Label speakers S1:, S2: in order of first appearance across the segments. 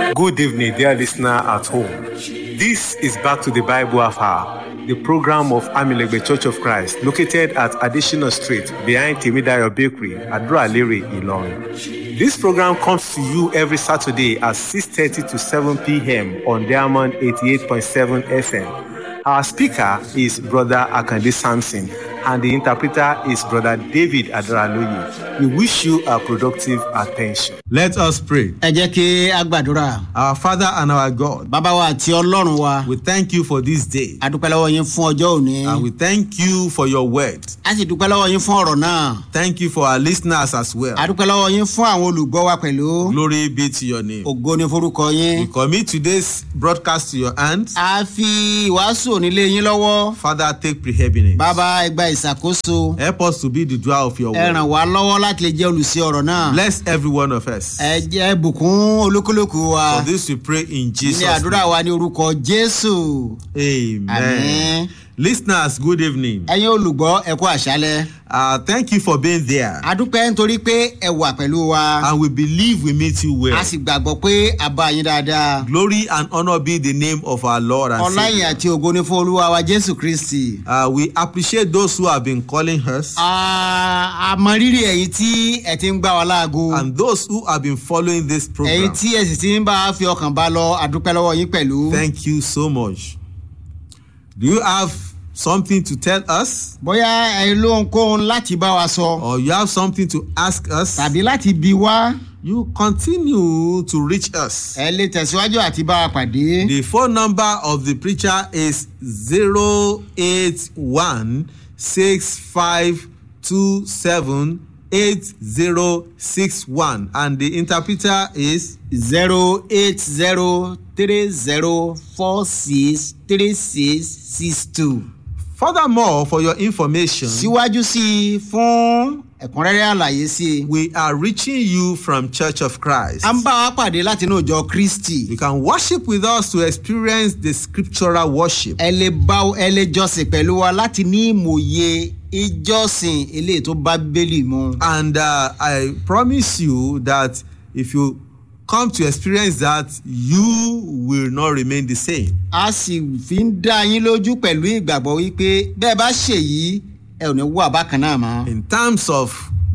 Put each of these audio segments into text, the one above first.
S1: Good evening, dear listener at home. This is Back to the Bible Hour, the program of Amilegbe Church of Christ, located at Additional Street behind Timidayo Bakery, Adra Lere, Ilorin. This program comes to you every Saturday at 6.30 to 7 p.m. on Diamond 88.7 FM. Our speaker is Brother Akande Sampson, and the interpreter is Brother David Adraloye. We wish you a productive attention.
S2: Let us pray.
S3: ẹ jẹ́ kí a gbàdúrà
S2: Our Father and our God,
S3: bàbá wa àti ọlọ́run wa
S2: we thank you for this day
S3: a dúpẹ́ lọ́wọ́ yín fún ọjọ́ òní
S2: and we thank you for your word.
S3: a sì dúpẹ́ lọ́wọ́ yín fún ọ̀rọ̀ náà
S2: Thank you for our listeners as well.
S3: a dúpẹ́ lọ́wọ́ yín fún àwọn olùgbọ́ wa pẹ̀lú
S2: Glory be to your name.
S3: ògo ní forúkọ yín
S2: We commit today's broadcast to your hands.
S3: a fi ìwàásù onílé yín lọ́wọ́
S2: Father, take preeminence.
S3: bàbá ẹ gba ìṣàkóso
S2: Help us to be the doer of your
S3: ẹ ràn
S2: word.
S3: wá lọ́wọ́ láti lè jẹ́ olùsí ọ̀rọ̀ náà
S2: Bless every one of us.
S3: ẹ jẹ́ bùkún olúkúlùkù wa
S2: For this we pray in Jesus'
S3: ní àdúrà
S2: name.
S3: wa ní orúkọ jésù
S2: Amen.
S3: Amen.
S2: Listeners, good evening.
S3: ẹ̀yin olùgbọ́ ẹ kú àṣálẹ́
S2: Uh, thank you for being there.
S3: a dúpẹ́ nítorí pé ẹ wà pẹ̀lú wa.
S2: And we believe we meet you well.
S3: a sì gbàgbọ́ pé a bá yín dáadáa.
S2: Glory and honor be the name of our Lord and
S3: ọláyìn
S2: Savior.
S3: àti ògo ni fún olúwa wa jésù kristi.
S2: Uh, we appreciate those who have been calling us
S3: a a mọ rírì ẹ̀yin tí ẹ ti ń gbá wa láago.
S2: and those who have been following this
S3: ẹ̀yin
S2: program.
S3: tí ẹ sì ti ń bá a fi ọkàn bá lọ àdúpẹ́ lọ́wọ́ yín pẹ̀lú.
S2: Thank you so much. Do you have something to tell us
S3: bóyá ẹ lóhunkóhun láti bá wa sọ
S2: or you have something to ask us?
S3: tàbí láti bi wá
S2: You continue to reach us.
S3: ẹ lè tẹ̀síwájú àti bá a pàdé.
S2: The phone number of the preacher is 081 6527 8061 and the interpreter is
S3: zero eight zero three zero four six three six six two.
S2: furthermore for your information
S3: síwájú sí i fún ẹ̀kúnrẹ́rẹ́ àlàyé sí i.
S2: we are reaching you from church of christ
S3: a ń bá wa pàdé láti inú ìjọ kristi.
S2: you can worship with us to experience the scriptural worship
S3: ẹ lè bá ẹ lè jọsìn pẹ̀lú wa láti ní ìmòye ìjọsìn eléyìí tó bá bíbélì mu.
S2: and uh, i promise you that if you come to experience that you will not remain the same
S3: a sì fi ń dá yín lójú pẹ̀lú ìgbàgbọ́ wípé bẹ́ẹ̀ bá ṣèyí ẹ ò ní wà bákan náà mọ́.
S2: in terms of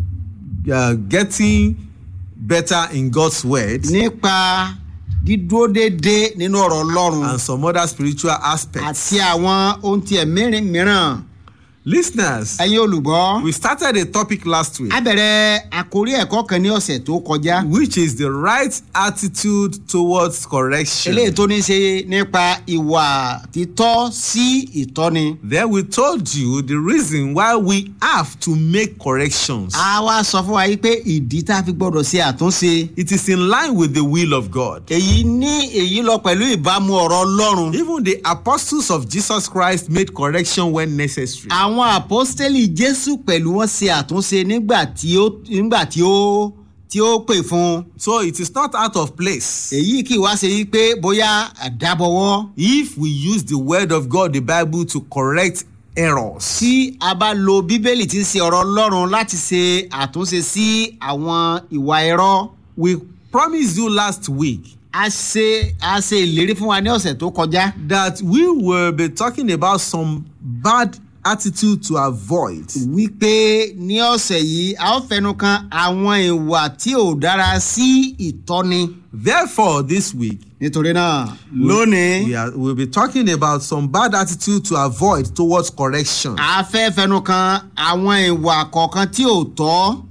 S2: uh, getting better in god's word
S3: nípa dídúró déédéé nínú ọ̀rọ̀ ọlọ́run
S2: and some other spiritual aspects
S3: àti àwọn ohun tiẹ̀ mìíràn mìíràn
S2: listeners
S3: ẹ̀yin olùgbọ́.
S2: we started a topic last week
S3: a bẹ̀rẹ̀ àkórí ẹ̀kọ́ kan ní ọ̀sẹ̀ tó kọjá.
S2: which is the right attitude towards correction.
S3: eléyìí tó ní í ṣe nípa ìwà títọ́ sí ìtọ́ni.
S2: Then we told you the reason why we have to make corrections.
S3: a wá sọ fún wa yìí pé ìdí tá a fi gbọ́dọ̀ ṣe àtúnṣe.
S2: It is in line with the will of God.
S3: èyí ní èyí lọ pẹ̀lú ìbámu ọ̀rọ̀ ọlọ́run.
S2: Even the apostles of Jesus Christ made correction when necessary.
S3: àwọn àpọ́stélì jésù pẹ̀lú wọn ṣe àtúnṣe nígbà tí ó nígbà tí ó tí ó pè fún un.
S2: So it is not out of place.
S3: èyí kì í wá ṣe yí pé bóyá àdábọ̀wọ́.
S2: If we use the word of God, the Bible, to correct errors.
S3: tí a bá lo bíbélì tí ń ṣe ọ̀rọ̀ ọlọ́run láti ṣe àtúnṣe sí àwọn ìwà ẹ̀rọ.
S2: We promised you last week
S3: a ṣe a ṣe ìlérí fún wa ní ọ̀sẹ̀ tó kọjá.
S2: that we will be talking about some bad attitude to avoid.
S3: wípé ní ọ̀sẹ̀ yìí a ó fẹnu kan àwọn ìwà tí ò dára sí ìtọ́ni.
S2: Therefore, this week,
S3: nítorí náà
S2: we
S3: lónìí
S2: are, we'll be talking about some bad attitude to avoid towards correction.
S3: a fẹ́ fẹnu kan àwọn ìwà kọ̀ọ̀kan tí ò tọ́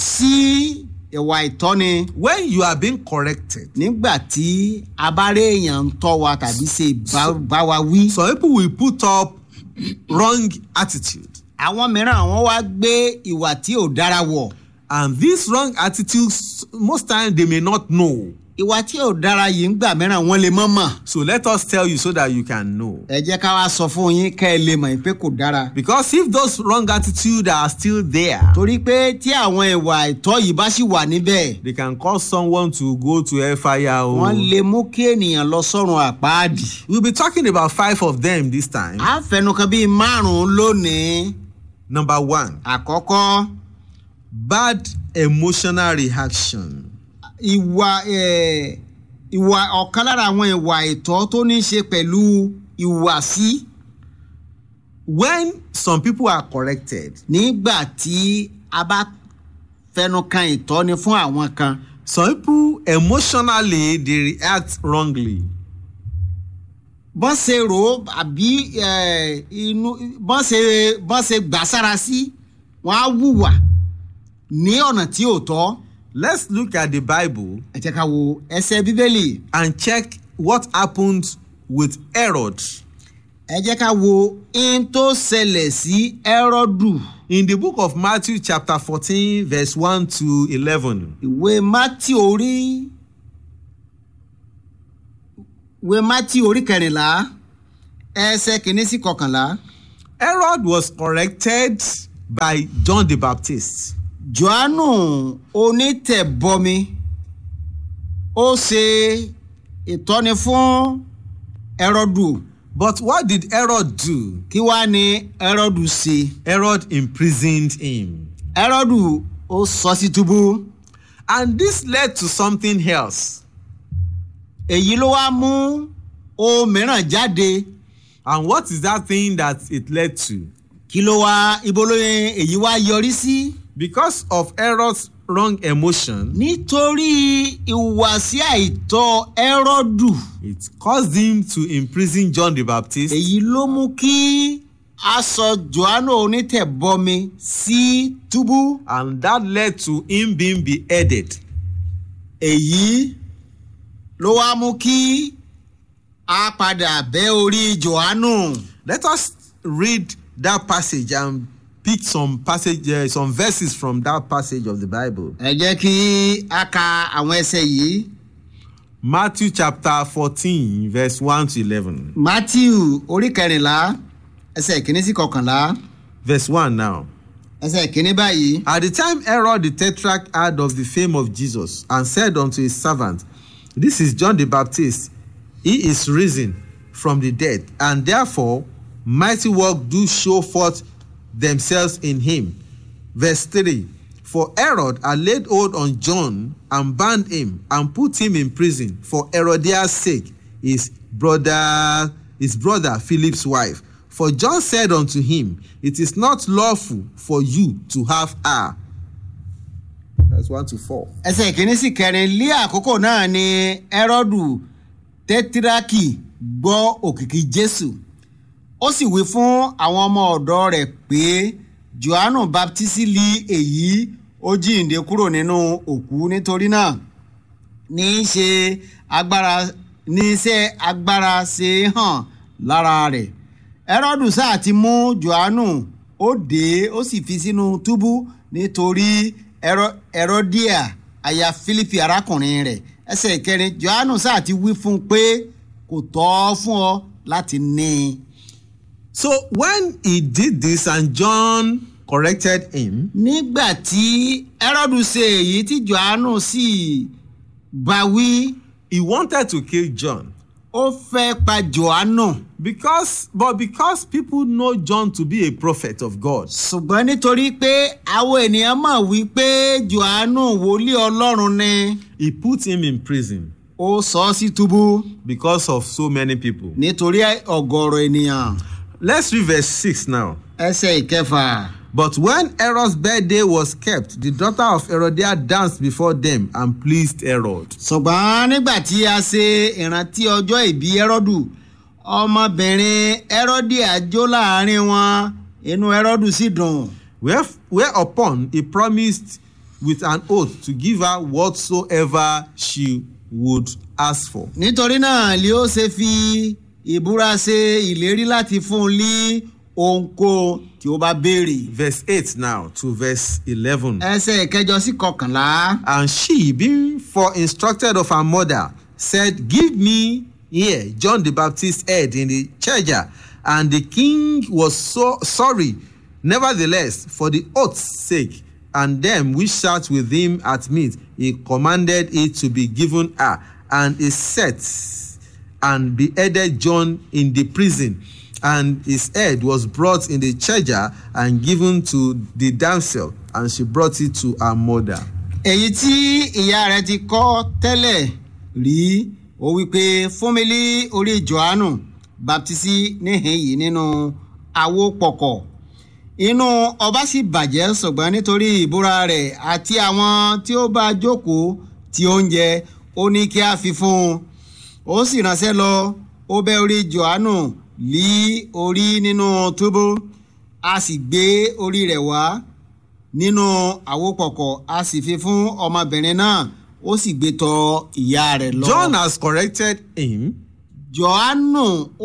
S3: sí ìwà ìtọ́ni.
S2: When you are being corrected,
S3: nígbà tí a bá rí èèyàn ń tọ́ wa tàbí ṣe bá- bá wa wí.
S2: some people will put up wrong attitude.
S3: àwọn mìíràn wọ́n wá gbé ìwà tí ò dára wọ̀.
S2: And these wrong attitudes, most times they may not know.
S3: ìwà tí ò dára yìí ń gbà mìíràn wọ́n lè mọ́ mọ̀.
S2: So let us tell you so that you can know.
S3: ẹ jẹ́ ká wá sọ fún yín kẹ́ ẹ lè mọ̀ pé kò dára.
S2: Because if those wrong attitudes are still there,
S3: torí pé tí àwọn ìwà ìtọ́ yìí bá sì wà níbẹ̀
S2: they can cause someone to go to hellfire. oh.
S3: wọ́n lè mú kí ènìyàn lọ sọ́run àpáàdì.
S2: We'll be talking about five of them this time.
S3: a fẹnu kan bíi márùn-ún lónìí.
S2: Number one,
S3: àkọ́kọ́
S2: bad emotional reaction.
S3: ìwà eh, ìwà ọ̀kan lára àwọn ìwà ìtọ́ tó ní í ṣe pẹ̀lú ìhùwàsí
S2: when some people are corrected
S3: nígbà tí a bá fẹnu kan ìtọ́ni fún àwọn kan
S2: some people emotionally dey react wrongly
S3: bọ́n ṣe rò ó àbí eh, inú bọ́n ṣe bọ́n ṣe gbà sára sí wọ́n á wùwà ní ọ̀nà tí ò tọ́
S2: let's look at the bible
S3: ẹ jẹ́ ká wo ẹsẹ̀ bíbélì
S2: and check what happened with herod
S3: ẹ jẹ́ ká wo in tó ṣẹlẹ̀ sí ẹ́rọ́dù
S2: in the book of matthew chapter fourteen verse one to eleven
S3: ìwé mátì orí ìwé mátì orí kẹrìnlá ẹsẹ̀ kìíní sí kọkànlá
S2: herod was corrected by john the baptist
S3: johannu onítẹ̀bọmi ó ṣe ìtọ́ni fún ẹ́rọ́dù
S2: but what did herod do
S3: kí wàá ní ẹ́rọ́dù ṣe
S2: herod imprisoned him
S3: ẹ́rọ́dù ó sọ sí túbú
S2: and this led to something else
S3: èyí ló wá mú ohun mìíràn jáde
S2: and what is that thing that it led to
S3: kí ló wá ibo ló yẹ èyí wá yọrí sí.
S2: because of herod's wrong emotion
S3: nítorí ìhùwàsí àìtọ́ ẹ́rọ́dù
S2: it caused him to imprison john the baptist
S3: èyí ló mú kí a sọ johannu onítẹ̀bọmi sí túbú
S2: and that led to him being beheaded
S3: èyí ló wá mú kí a padà bẹ́ orí johannu
S2: let us read that passage and pick some passage uh, some verses from that passage of the bible
S3: ẹ jẹ́ kí a ka àwọn ẹsẹ̀ yìí
S2: matthew chapter fourteen verse one to eleven
S3: matthew orí kẹrìnlá ẹsẹ̀ kìíní sí kọkànlá
S2: verse one now.
S3: ẹsẹ̀ kìíní báyìí.
S2: At the time Herod the Tetrarch heard of the fame of Jesus and said unto his servant, This is John the Baptist. He is risen from the dead, and therefore mighty work do show forth themselves in him. Verse 3 For Herod had laid hold on John and bound him and put him in prison for Herodias' sake, his brother, his brother Philip's wife. For John said unto him, It is not lawful for you to have her. That's 1 to 4.
S3: ẹsẹ̀ kìíní sí kẹrin lé àkókò náà ni ẹ́rọ́dù tẹ́tíráàkì gbọ́ òkìkí jésù ó sì wí fún àwọn ọmọ ọ̀dọ́ rẹ̀ pé johannu baptisi li èyí ó jíǹde kúrò nínú òkú nítorí náà ní í ṣe agbára ní iṣẹ́ agbára ṣe hàn lára rẹ̀ ẹ́rọ́dù sáà ti mú johannu ó dé ó sì fi sínú túbú nítorí ẹ̀rọ́díà aya fílípì arákùnrin rẹ̀ ẹsẹ̀ ìkẹrin johannu sáà ti wí fún un pé kò tọ́ fún ọ láti ní i.
S2: So when he did this and John corrected him,
S3: nígbà tí ẹ́rọ́dù ṣe èyí tí johannu sì bá wí
S2: he wanted to kill John.
S3: ó fẹ́ pa johannu
S2: Because but because people know John to be a prophet of God,
S3: ṣùgbọ́n nítorí pé àwọn ènìyàn mọ̀ wípé johannu wòlíì ọlọ́run ni
S2: he put him in prison
S3: ó sọ ọ́ sí túbú
S2: because of so many people.
S3: nítorí ọ̀gọ̀rọ̀ ènìyàn
S2: Let's read verse 6 now.
S3: ẹsẹ̀ ìkẹfà.
S2: But when Herod's birthday was kept, the daughter of Herodias danced before them and pleased Herod.
S3: ṣùgbọ́n nígbà tí a ṣe ìrántí ọjọ́ ìbí ẹ́rọ́dù ọmọbìnrin ẹ́rọ́dì àjò láàrin wọn inú ẹ́rọ́dù sì dùn.
S2: Where- Whereupon he promised with an oath to give her whatsoever she would ask for.
S3: nítorí náà ni ó ṣe fi ìbúra ṣe ìlérí láti fún un ní ohunkóhun tí ó bá béèrè.
S2: Verse 8 now to verse 11.
S3: ẹsẹ̀ ìkẹjọ sí kọkànlá.
S2: And she, being for instructed of her mother, said, Give me here John the Baptist's head in the charger. And the king was so sorry, nevertheless, for the oath's sake, and them which sat with him at meat, he commanded it to be given her. And he set and beheaded John in the prison. And his head was brought in the charger and given to the damsel, and she brought it to her mother.
S3: èyí tí ìyá rẹ̀ ti kọ́ tẹ́lẹ̀ rí ó wí pé fún mi lí orí johannu baptisi níhìn yìí nínú àwo pọ̀kọ̀ inú ọba sì bàjẹ́ ṣùgbọ́n nítorí ìbúra rẹ̀ àti àwọn tí ó bá jókòó ti oúnjẹ ó ní kí a fi fún un ó sì ránṣẹ́ lọ ó bẹ́ orí johannu lí orí nínú túbú a sì gbé orí rẹ̀ wá nínú àwòpọ̀kọ̀ a sì fi fún ọmọbìnrin náà ó sì gbé tọ̀ ìyá rẹ̀ lọ.
S2: John has corrected him
S3: johannu